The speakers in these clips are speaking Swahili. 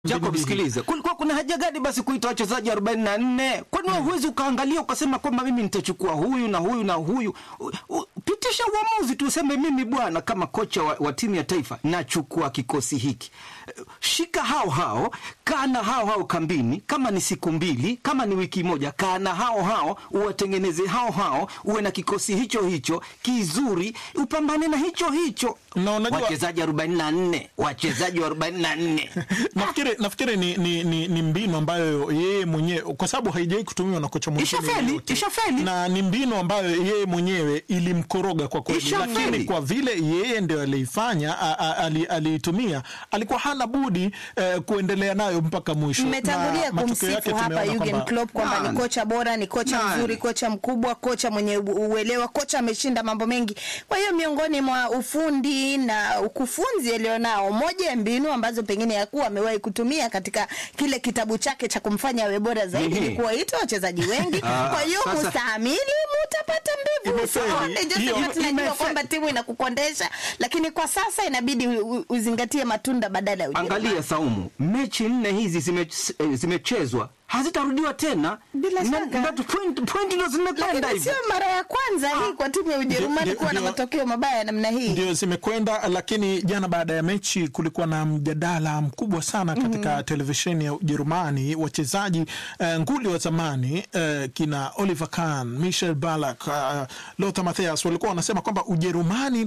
Jacob, sikiliza, kulikuwa kuna haja gani basi kuita wachezaji 44? Kwani wewe huwezi ukaangalia ukasema kwamba mimi nitachukua huyu na huyu na huyu? U, u, pitisha uamuzi tu, useme mimi bwana, kama kocha wa, wa timu ya taifa nachukua kikosi hiki. Shika hao hao, kaa na hao hao kambini, kama ni siku mbili, kama ni wiki moja, kaa na hao hao, uwatengeneze hao hao, uwe na kikosi hicho hicho kizuri, upambane na hicho hicho. Na unajua- Wachezaji 44, wachezaji wa 44 nafikiri nafikiri ni, ni, ni, ni mbinu ambayo yeye mwenyewe kwa sababu haijawai kutumiwa na kocha mwingine Ishafeli, yeyote. ishafeli. na ni mbinu ambayo yeye mwenyewe ilimkoroga kwa kweli, Ishafeli. lakini kwa vile yeye ndio aliifanya a- a- ali- aliitumia, alikuwa hana budi eh, kuendelea nayo mpaka mwisho. Mmetangulia Na matokeo yake kumsifu hapa tumeona Jurgen kwamba- Klopp kwamba ni Nani? kocha bora, ni kocha Nani? mzuri, kocha mkubwa, kocha mwenye u- uelewa, kocha ameshinda mambo mengi. Kwa hiyo miongoni mwa ufundi na ukufunzi alionao, moja ya mbinu ambazo pengine yakuwa amewahi kutumia katika kile kitabu chake cha kumfanya awe bora zaidi Ehe. ni kuwaita wachezaji wengi. Ah, Kwa hiyo sasa- mustahimili, mutapata mbivu. Imefeli. Usione Joseph, Hiyo- tunajua imefeli. kwamba timu inakukondesha, lakini kwa sasa inabidi u- u- uzingatie matunda badala ya Ujerumani. Angalia Saumu, mechi nne hizi zime- eh, zimechezwa hazitarudiwa tena, Bila Na- shaka. na point point ndo zimekwenda lakini hivyo. sio mara ya kwanza hii kwa timu ya Ujerumani Ndio- kuwa na ndio- matokeo mabaya namna hii. ndio zimekwenda, lakini jana baada ya mechi kulikuwa na mjadala mkubwa sana katika televisheni ya Ujerumani. Wachezaji eh, nguli wa zamani eh, kina Oliver Kahn, Michel Ballack, uh, Lothar Matthäus walikuwa wanasema kwamba Ujerumani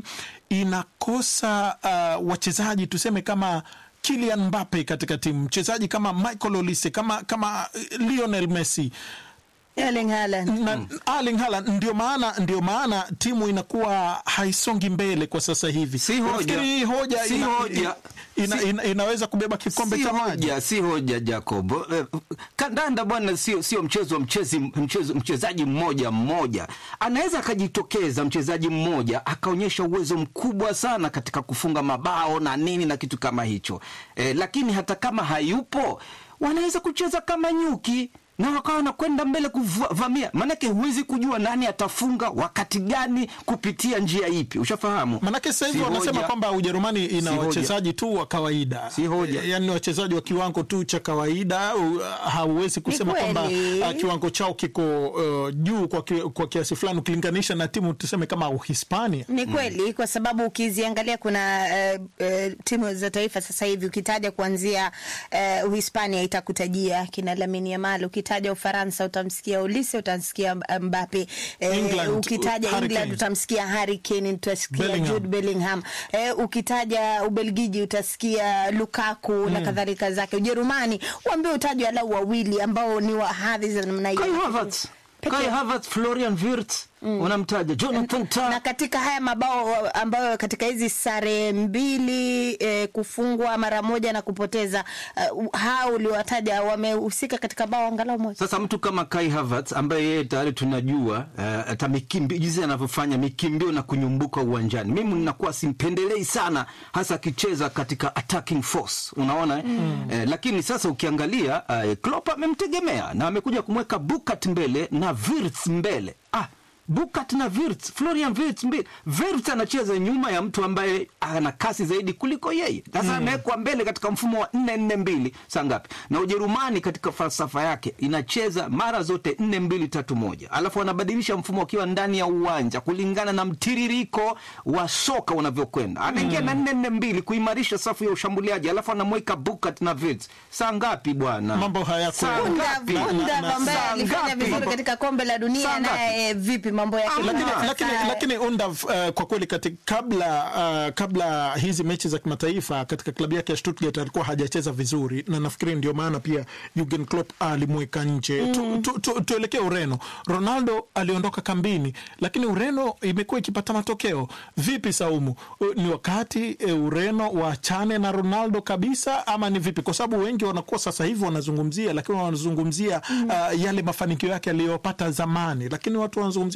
inakosa uh, wachezaji tuseme kama Kylian Mbappe katika timu, mchezaji kama Michael Olise, kama kama eh, Lionel Messi Erling Haaland. na Erling Haaland ndio maana ndio maana timu inakuwa haisongi mbele kwa sasa hivi. Si hoja. Nafikiri hii hoja, Si ina, hoja. Ina, Si- ina, inaweza kubeba kikombe si cha maji. hoja, si hoja Jacob. Eh, Kandanda bwana, sio sio mchezo wa mchezi, mchezo mchezaji mmoja mmoja. Anaweza akajitokeza mchezaji mmoja akaonyesha uwezo mkubwa sana katika kufunga mabao na nini na kitu kama hicho eh, lakini hata kama hayupo wanaweza kucheza kama nyuki na wakawa wanakwenda mbele kuvamia, maanake huwezi kujua nani atafunga wakati gani kupitia njia ipi, ushafahamu? Manake sasa hivi Si wanasema hoja. kwamba Ujerumani ina Si hoja. wachezaji tu wa kawaida, Si hoja. E, yaani wachezaji wa kiwango tu cha kawaida. u- Hauwezi kusema kweli. kwamba uh, kiwango chao kiko uh, juu kwa, ki, kwa kiasi fulani ukilinganisha na timu tuseme kama Uhispania. Ni kweli kwa sababu ukiziangalia kuna uh, uh, timu za taifa sasa hivi ukitaja kuanzia uh, Uhispania itakutajia kina Lamine Yamal, ukitaja Ufaransa utamsikia Olise, utamsikia Mbappe, eh, England, ukitaja Harry England Kane. utamsikia Harry Kane, utasikia Bellingham. Jude Bellingham, eh, ukitaja Ubelgiji utasikia Lukaku na kadhalika zake. Ujerumani uambie utajwe alau wawili ambao ni wa hadhi za namna hiyo. Kai Havertz, Peke Kai yake. Havertz, Florian Wirtz unamtaja, Jonathan na Tah. katika haya mabao ambayo katika hizi sare mbili eh, kufungwa mara moja na kupoteza uh, hao uliowataja wamehusika katika bao angalau moja. Sasa mtu kama Kai Havertz ambaye yeye tayari tunajua eh, hata mikimbio jinsi anavyofanya mikimbio na kunyumbuka uwanjani, mimi ninakuwa simpendelei sana, hasa akicheza katika attacking force, unaona eh? Eh, lakini sasa ukiangalia eh, Klopp amemtegemea na amekuja kumweka Bukat mbele na Wirtz mbele ah, Bukat na Wirtz, Florian Wirtz mbele. Wirtz anacheza nyuma ya mtu ambaye ana kasi zaidi kuliko yeye. Sasa amewekwa mbele katika mfumo wa 4-4-2 saa ngapi? Na Ujerumani katika falsafa yake inacheza mara zote 4-2-3-1. Alafu anabadilisha mfumo akiwa ndani ya uwanja kulingana na mtiririko wa soka unavyokwenda. Anaingia na 4-4-2 kuimarisha safu ya ushambuliaji. Alafu anamweka Bukat na Wirtz. Saa ngapi bwana? Mambo hayako- Saa Bunda ngapi? Bunda na- ambaye saa alifanya ngapi? vizuri katika kombe la dunia Saa ngapi? naye eh, vipi mambo yake? Amna. lakini, Sasa, lakini, lakini Undav uh, kwa kweli katika, kabla uh, kabla hizi mechi za kimataifa katika klabu yake ya Stuttgart alikuwa hajacheza vizuri, na nafikiri ndio maana pia Jurgen Klopp alimweka nje. tu, tu, tu, tuelekee Ureno. Ronaldo aliondoka kambini, lakini Ureno imekuwa ikipata matokeo. Vipi Saumu, Uh, ni wakati uh, Ureno waachane na Ronaldo kabisa ama ni vipi? Kwa sababu wengi wanakuwa sasa hivi wanazungumzia, lakini wanazungumzia uh, yale mafanikio yake aliyopata zamani, lakini watu wanazungumzia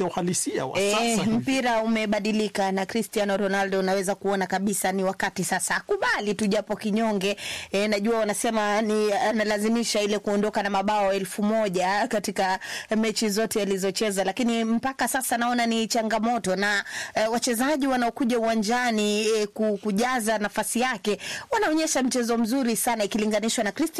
uhalisia wa E, sasa hivi. mpira umebadilika na Cristiano Ronaldo unaweza kuona kabisa ni wakati sasa akubali tu japo kinyonge. E, najua wanasema ni analazimisha ile kuondoka na mabao elfu moja katika mechi zote alizocheza, lakini mpaka sasa naona ni changamoto na e, wachezaji wanaokuja uwanjani e, ku- kujaza nafasi yake wanaonyesha mchezo mzuri sana ikilinganishwa na Cristiano